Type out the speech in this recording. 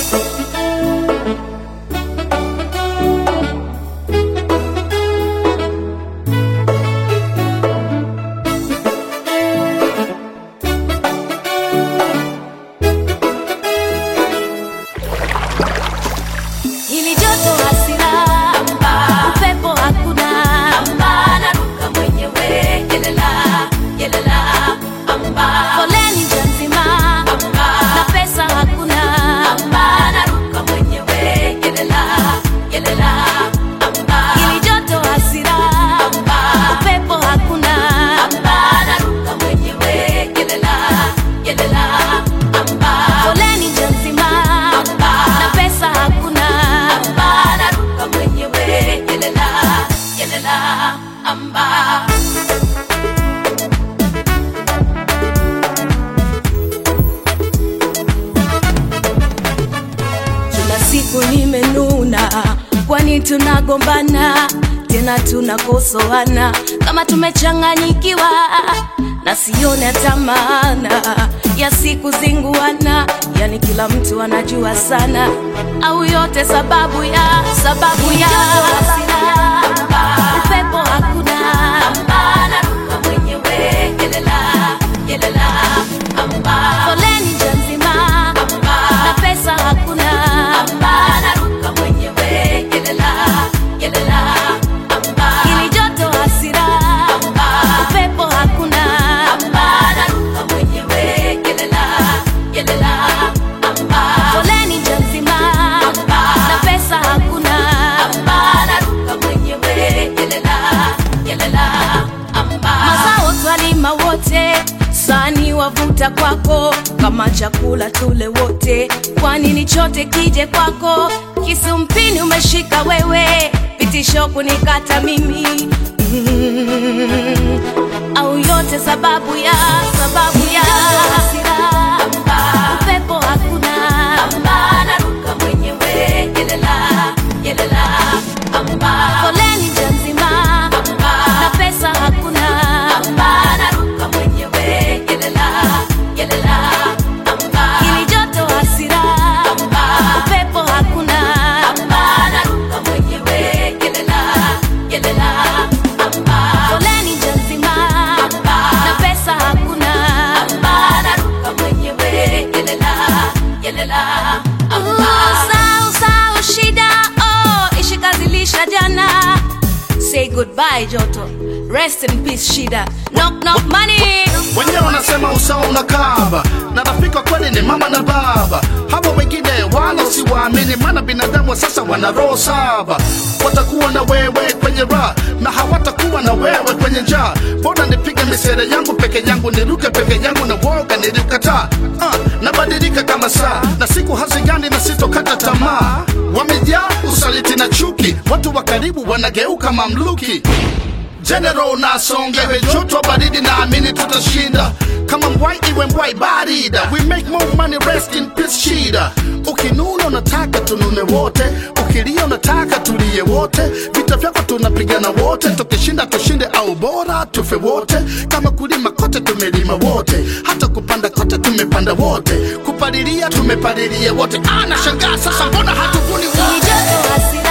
Hili joto hasira, upepo hakuna, naruka mwenyewe, yelela, yelela, foleni njia nzima, na pesa hakuna, naruka mwenyewe, yelela, yelela, hili joto hasira, upepo hakuna, naruka mwenyewe, yelela, yelela, foleni njia nzima, na pesa hakuna, naruka mwenyewe, yelela, yelela, amba. Kila siku nimenuna, kwani tunagombana tena tunakosoana kama tumechanganyikiwa, na sione hata maana ya siku zinguana, yani kila mtu anajua sana, au yote sababu ya sababu ya upepo hakuna, naruka mwenyewe, yelela, yelela, foleni njia nzima na pesa hakuna, naruka mwenyewe, yelela, yelela, hili joto hasira, upepo hakuna, naruka mwenyewe, yelela, yelela, foleni njia nzima na pesa hakuna, naruka mwenyewe, yelela, yelela, mazao twalima wote sani wavuta kwako kama chakula tule wote kwani ni chote kije kwako kisu mpini umeshika wewe vitisho kunikata mimi mm, au yote sababu ya sababu ya upepo hakuna naruka mwenyewe yelela yelela foleni njia nzima na pesa hakuna naruka mwenyewe yelela yelela hili joto hasira upepo hakuna naruka mwenyewe yelela yelela foleni njia nzima na pesa hakuna naruka mwenyewe yelela yelela sau sau shida oh ishikazilisha jana say goodbye joto rest in peace shida knock knock money wenyewe wanasema usawa unakaba na rafika kweli ni mama na baba hawa wengine wala siwaamini maana binadamu wa sasa wana roho saba watakuwa na wewe kwenye raha na hawatakuwa na wewe kwenye njaa mbona nipige misere yangu peke yangu niruke peke yangu na woga nilikataa uh, nabadilika kama saa na siku hazigani na sitokata tamaa wamejaa usaliti na chuki watu wa karibu wanageuka mamluki General nasongewe joto baridi naamini tutashinda kama mbwai iwe mbwai barida we make more money rest in peace shida ukinuna unataka tunune wote ukilia unataka tulie wote vita vyako tunapigana wote tukishinda tushinde au bora tufe wote kama kulima kote tumelima wote hata kupanda kote tumepanda wote kupalilia tumepalilia wote anashangaa sasa mbona hatuvuni hili wote joto hasira